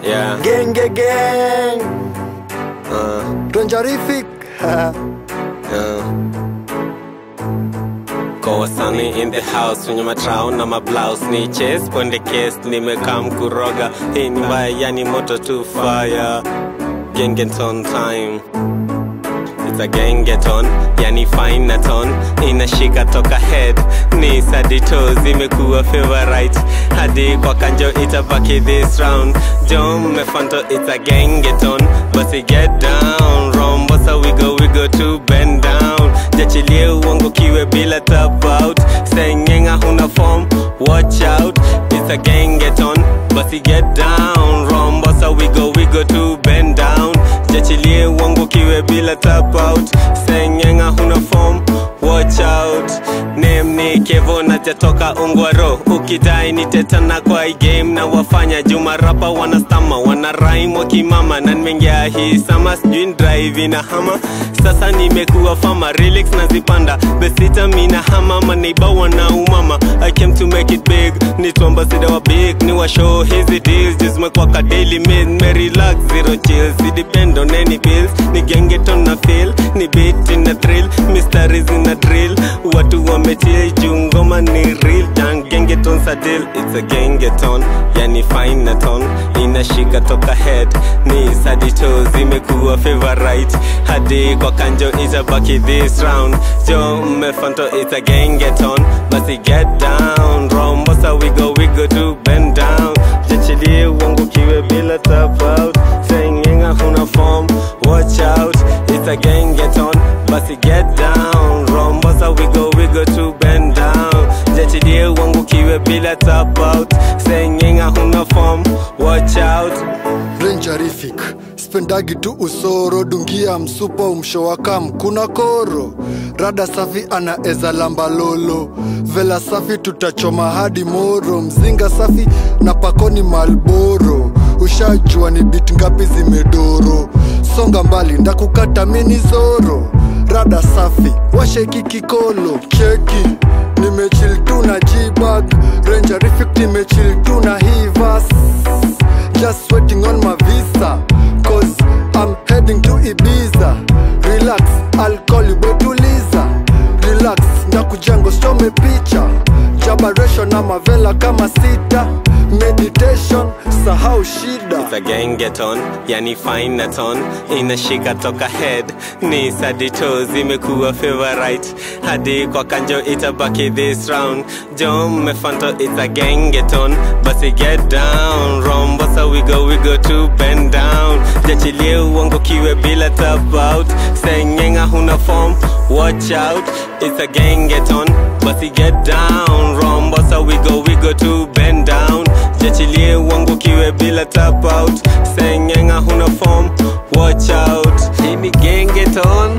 Yeah. Genge gang Uh, Tonjarific uh. Kwa wasani in the house wenye matrao na mablaus ni chase ponde case nimekam kuroga hii ni mbaya yani moto tu fire gengeton time It's a gengeton yani fine na ton inashika toka head ni sadito zimekuwa favorite hadi kwa kanjo itabaki this round jo mmefanto it's a gengeton basi get down rombosa wigo wigo to bend down jachilie uongo kiwe bila tap out sengenga huna form watch out it's a gengeton basi get down rombosa wigo wigo to bend down jachilie uongo kiwe bila tap out sengenga huna form watch out name ni kevo najatoka ungwaro ukidai ni tetana kwa hii game na wafanya juma rapa wanastama wana rhyme wakimama na nimeingia hii sama sijui ni drive na hama sasa nimekuwa fama relax nazipanda besita mina hama maneiba wana umama i came to make it big ni tuambasida wa big ni wa show hizi deals just zimekuwa ka daily made me relax zero chills si depend on any bills ni gengeton na feel ni beat na thrill mysteries in a drill watu wamechill juu ngoma ni real dan gengeton sadil it's a gengeton yani fine na ton inashika toka head ni sadito zimekuwa favorite hadi kwa kanjo itabaki this round jo mmefanto it's a gengeton basi get down rombosa wigo wigo to bend down jachilie uongo kiwe bila tap out sengenga huna form watch out it's a gengeton basi get down rombosa wigo wigo to bend down jachilie uongo kiwe bila tap out sengenga huna form watch out Ranjarific spendagi tu usoro dungia msupa umshowaka mkuna koro rada safi anaeza lamba lolo vela safi tutachoma hadi moro mzinga safi na pakoni malboro ushajua ni bit ngapi zimedoro songa mbali ndakukata mini zoro rada safi washeki kikolo cheki nimechil tu na jibag Ranjarific nimechil tu na hivas just waiting on my visa cause i'm heading to ibiza relax i'll call you betuliza relax ndakujengo some picha jabaration na mavela kama sita meditation sahau shida It's a gengeton yani fine na ton inashika toka head ni sadito zimekuwa favorite hadi kwa kanjo itabaki this round jo mmefanto it's a gengeton basi get down rombosa wigo wigo to bend down jachilie uongo kiwe bila tap out sengenga huna form watch out it's a gengeton basi get down rombosa wigo wigo to bend down jachilie uongo kiwe bila tap out sengenga huna form watch out hii ni gengeton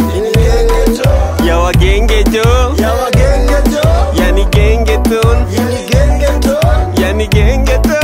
ya wagenge jo yani gengeton yani gengeton